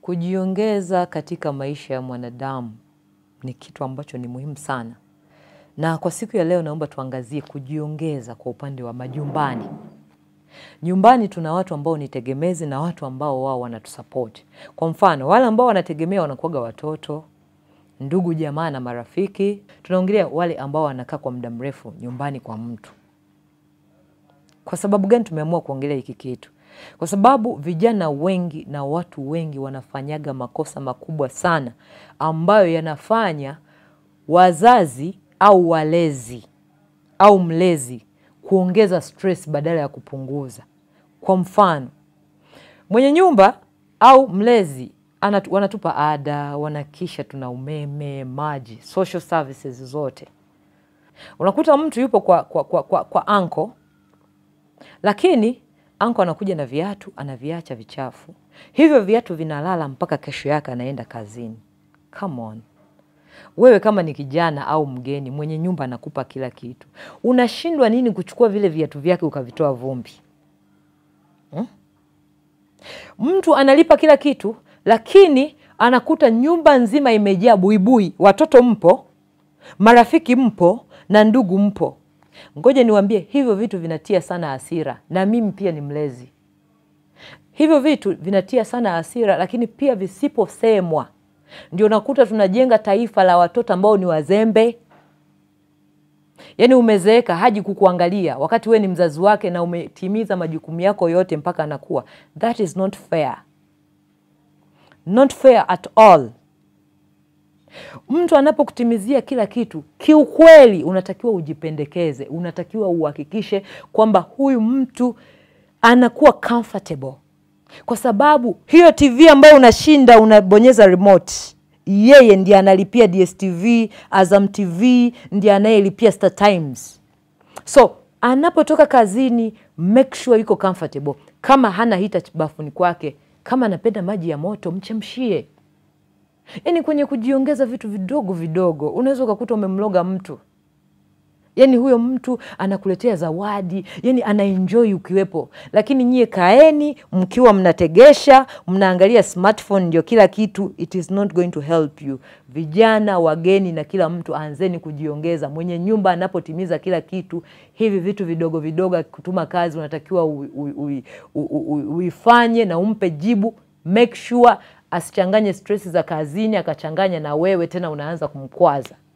Kujiongeza katika maisha ya mwanadamu ni kitu ambacho ni muhimu sana, na kwa siku ya leo naomba tuangazie kujiongeza kwa upande wa majumbani. Nyumbani tuna watu ambao ni tegemezi na watu ambao wao wanatusapoti. Kwa mfano, wale ambao wanategemea wanakuwaga watoto, ndugu, jamaa na marafiki. Tunaongelea wale ambao wanakaa kwa muda mrefu nyumbani kwa mtu. Kwa sababu gani tumeamua kuongelea hiki kitu? Kwa sababu vijana wengi na watu wengi wanafanyaga makosa makubwa sana ambayo yanafanya wazazi au walezi au mlezi kuongeza stress badala ya kupunguza. Kwa mfano, mwenye nyumba au mlezi anatu, wanatupa ada, wanakisha tuna umeme, maji, social services zote. Unakuta mtu yupo kwa, kwa, kwa, kwa, kwa anko lakini anko anakuja na viatu anaviacha vichafu, hivyo viatu vinalala mpaka kesho yake anaenda kazini. Come on. Wewe kama ni kijana au mgeni, mwenye nyumba anakupa kila kitu, unashindwa nini kuchukua vile viatu vyake ukavitoa vumbi hmm? Mtu analipa kila kitu, lakini anakuta nyumba nzima imejaa buibui. Watoto mpo, marafiki mpo, na ndugu mpo. Ngoja niwaambie, hivyo vitu vinatia sana hasira, na mimi pia ni mlezi. Hivyo vitu vinatia sana hasira, lakini pia visiposemwa ndio nakuta tunajenga taifa la watoto ambao ni wazembe. Yaani umezeeka haji kukuangalia wakati we ni mzazi wake na umetimiza majukumu yako yote mpaka anakuwa. That is not fair, not fair at all. Mtu anapokutimizia kila kitu, kiukweli unatakiwa ujipendekeze, unatakiwa uhakikishe kwamba huyu mtu anakuwa comfortable kwa sababu hiyo TV ambayo unashinda unabonyeza remote, yeye ndiye analipia DSTV, Azam TV, ndiye anayelipia Star Times. So anapotoka kazini, make sure yuko comfortable. Kama hana hita bafuni kwake, kama anapenda maji ya moto, mchemshie. Yaani kwenye kujiongeza vitu vidogo vidogo, unaweza ukakuta umemloga mtu Yaani huyo mtu anakuletea zawadi, yani anaenjoy ukiwepo, lakini nyie kaeni mkiwa mnategesha, mnaangalia smartphone, ndio kila kitu. It is not going to help you. Vijana, wageni na kila mtu, anzeni kujiongeza. Mwenye nyumba anapotimiza kila kitu, hivi vitu vidogo vidogo, akikutuma kazi unatakiwa uifanye na umpe jibu. Make sure asichanganye stress za kazini akachanganya na wewe, tena unaanza kumkwaza.